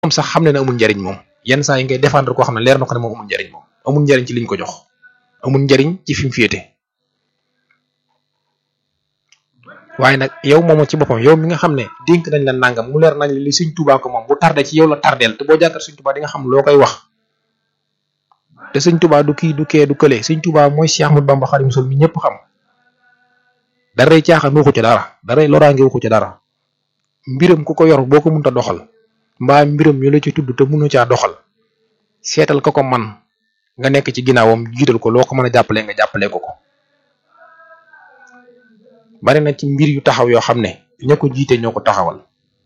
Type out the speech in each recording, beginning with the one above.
moom sax xam ne ne amul njariñ moom yenn saa yi ngay défendre koo xam ne leer na ko ne moom amul njariñ moom amul njariñ ci liñ ko jox amul njariñ ci fi mu féete waaye nag yow moomu ci boppam yow mi nga xam ne dénk nañ la nangam mu leer nañ li Sëñ Tuubaa ko moom bu tardé ci yow la tardeel te boo jàkkaar Sëñ Tuubaa di nga xam loo koy wax te Sëñ Tuubaa du kii du kee du kële Sëñ Tuubaa mooy Cheikh Ahmadou Bamba Xaadimu Rasuul mi ñëpp xam daray caaxaan waxu ci dara daray loraange waxu ci dara mbiram ku ko yor boo ko mënta doxal mbaa mbiram ñu la ci tudd te mënu caa doxal seetal ko ko man nga nekk ci ginnaawam jiital ko loo ko mën a jàppalee nga jàppalee ko ko bari na ci mbir yu taxaw yoo xam ne ña ko jiite ñoo ko taxawal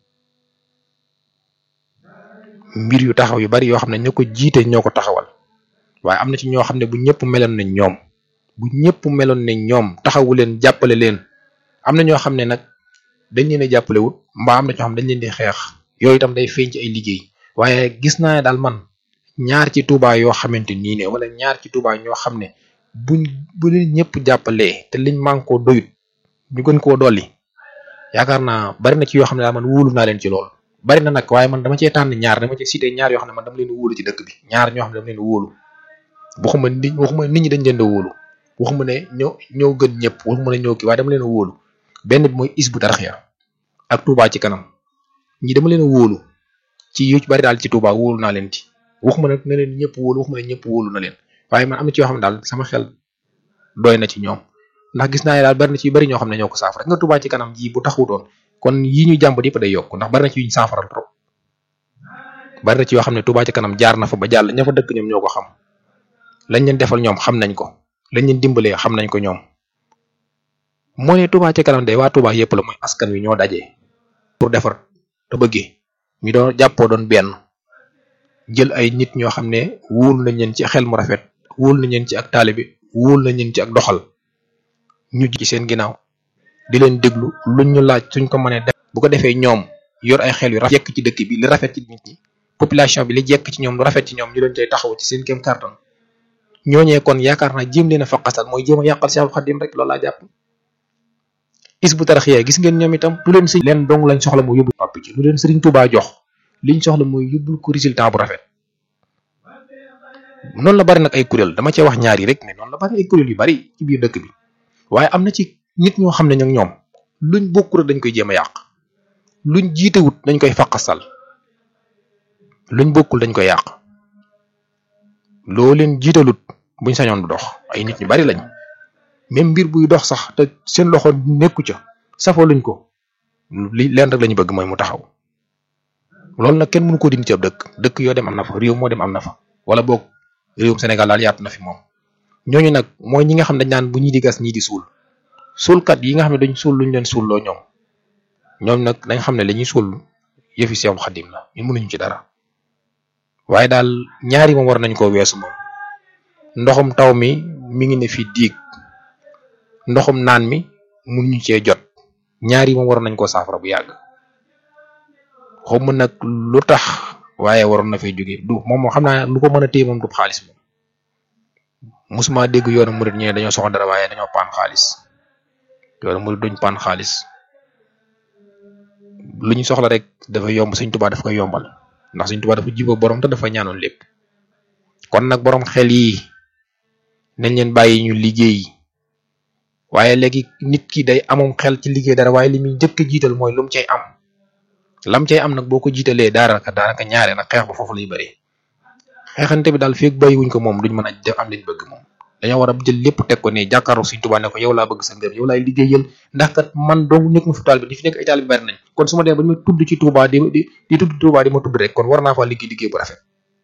mbir yu taxaw yu bari yoo xam ne ña ko jiite ñoo ko taxawal waaye am na ci ñoo xam ne bu ñëpp meloon nañ ñoom bu ñëpp meloon nañ ñoom taxawu leen jàppale leen am na ñoo xam ne nag dañ leen a jàppale wut mbaa am na ñoo xam dañ leen di xeex yooyu itam day feeñ ci ay liggéey waaye gis naa ne daal man ñaar ci Touba yoo xamante nii ne wala ñaar ci Touba ñoo xam ne buñ bu leen ñëpp jàppalee te liñ man koo doyut ñu gën koo dolli yaakaar naa bari na ci yoo xam ne daal man wóolu naa leen ci lool bari na nag waaye man dama cee tànn ñaar dama ci cité ñaar yoo xam ne man dama leen wóolu ci dëkk bi ñaar ñoo xam ne dama leen wóolu waxuma nit waxuma nit ñi dañ leen di wóolu waxuma ne ñoo ñoo gën ñëpp waxuma ne ñoo kii waaye dama leen wóolu benn bi mooy Hizbut Tarqiyyah ak Touba ci kanam ñi dama leen wóolu ci yu ci bari daal ci Touba wóolu naa leen ci waxuma nag ne leen ñëpp wóolu waxuma ne ñëpp wóolu na leen waaye man am na ci yoo xam ne daal sama xel doy na ci ñoom ndax gis naa ne daal bari na ci yu bari ñoo xam ne ñoo ko saafara nga Touba ci kanam ji bu taxutoon kon yi ñu jàmbat yëpp day yokk ndax bari na ci yuñ saafaral trop bari na ci yoo xam ne Touba ci kanam jaar na fa ba jàll ña fa dëkk ñoom ñoo ko xam lañ leen defal ñoom xam nañ ko lañ leen dimbalee xam nañ ko ñoom moo ne Touba ci kanam day waa Touba yëpp la mooy askan wi ñoo dajee pour defar te bëggee ñu doon jàppoo doon benn jël ay nit ñoo xam ne wóolu nañ leen ci xel mu rafet wóolu nañ leen ci ak taalibe wóolu nañ leen ci ak doxal ñu ci seen ginnaaw di leen déglu luñ ñu laaj suñ ko mënee def bu ko defee ñoom yor ay xel yu rafet jekk ci dëkk bi li rafet ci nit ñi population bi li jekk ci ñoom lu rafet ci ñoom ñu leen cay taxaw ci seen kéem kàttan ñooñee kon yaakaar naa jéem leen a faqasal mooy jéem a yàqal Seexul Xadim rek loolu laa jàpp Hizbut Tarqiyyah gis ngeen ñoom itam lu leen si leen dong lañ soxla mooy yóbbu papp ci lu leen Sëriñ Tuubaa jox liñ soxla mooy yóbbul ko résultat bu rafet noonu la bari nag ay kuréel dama cee wax ñaar yi rek ne noonu la bari ay kuréel yu bari ci biir dëkk bi waaye am na ci nit ñoo xam ne ñoom ñoom luñ bokkul dañ koy jéem a yàq luñ jiitewut dañ koy faqasal luñ bokkul dañ koy yàq loo leen jiitalut buñ sañoon du dox ay nit ñu bari lañ même mbir buy dox sax te seen loxo nekku ca safoo luñ ko li leen rek lañu bëgg mooy mu taxaw loolu nag kenn mënu ko dindi ci ab dëkk dëkk yoo dem am na fa réew moo dem am na fa wala boog réewum Sénégal daal yaatu na fi moom ñooñu nag mooy ñi nga xam dañ naan bu ñii di gas ñii di suul suulkat yi nga xam ne dañ suul luñ leen suulloo ñoom ñoom nag dañ xam ne la ñuy suul yëfi Seexul Xadim la ñun mënuñu ci dara waaye daal ñaari moom war nañ koo weesu moom ndoxum taw mi mi ngi ne fi diig ndoxum naan mi mënuñu cee jot ñaari moom war nañ koo saafara bu yàgg xawma nag lu tax waaye waroon na fay jóge du moom moo xam naa lu ko mën a téye moom du xaalis moom musuma dégg yoonu murid ñu ne dañoo soxla dara waaye dañoo paan xaalis yoonu murid duñ paan xaalis lu ñu soxla rek dafa yomb Sëñ Tuubaa daf koy yombal ndax Sëñ Tuubaa dafa jiba borom te dafa ñaanoon lépp kon nag borom xel yi nañ leen bàyyi ñu liggéey waaye léegi nit ki day amum xel ci liggéey dara waaye li muy njëkk a jiital mooy lu mu cay am lam cay am nag boo ko jiitalee daanaka daanaka ñaare nag xeex ba foofu lay bëree xeexante bi daal feeg bàyyiwuñ ko moom duñ mën a def am liñ bëgg moom dañoo war a jël lépp teg ko ne jàkkaarloo Sëñ Tuubaa ne ko yow laa bëgg sa ngëm yow laay liggéeyal ndax kat man dong nekk ma fi taal bi di fi nekk ay taal bi bari nañ kon su ma demee ba ñu ma tudd ci Tuubaa di di di tudd Tuubaa di ma tudd rek kon war naa faa liggéey liggéey bu rafet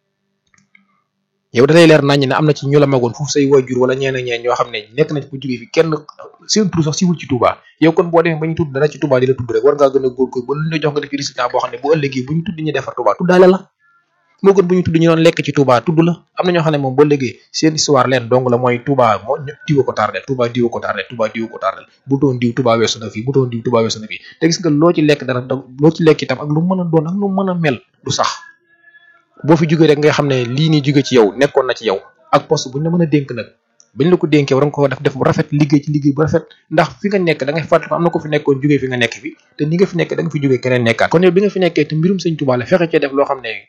yow dalay leer nañ ne am na ci ñu la magoon foofu say waajur wala ñeen ak ñeen ñoo xam ne nekk nañ ko jógee fi kenn seen tur sax siwul ci Touba yow kon boo demee ba ñu tudd dara ci Touba di la tudd rek war ngaa gën a góorgóor ba lu ñu la jox nga def résultat boo xam ne bu ëllëgee bu ñu tudd ñu defar Touba tuddaale la moo gën bu ñu tudd ñu doon lekk ci Touba tudd la am na ñoo xam ne moom ba léegi seen histoire leen dong la mooy Touba moo diwa ko tardé Touba diwa ko tardé Touba diwa ko tardé bu doon diw Touba weesu na fii bu doon diw Touba weesu na fii te gis nga loo ci lekk dara loo ci lekk itam ak lu mën a doon ak lu mën a mel du sax boo fi jógee rek nga xam ne lii nii jóge ci yow nekkoon na ci yow ak poste bu ñu la mën a dénk nag bañ la ko dénkee war nga ko def def bu rafet liggéey ci liggéey bu rafet ndax fi nga nekk da ngay fàttali am na ko fi nekkoon jógee fi nga nekk fi te ni nga fi nekk da nga fi jógee keneen nekkaat kon yow bi nga fi nekkee te mbirum sëñ Tuubaa la fexe cee def loo xam ne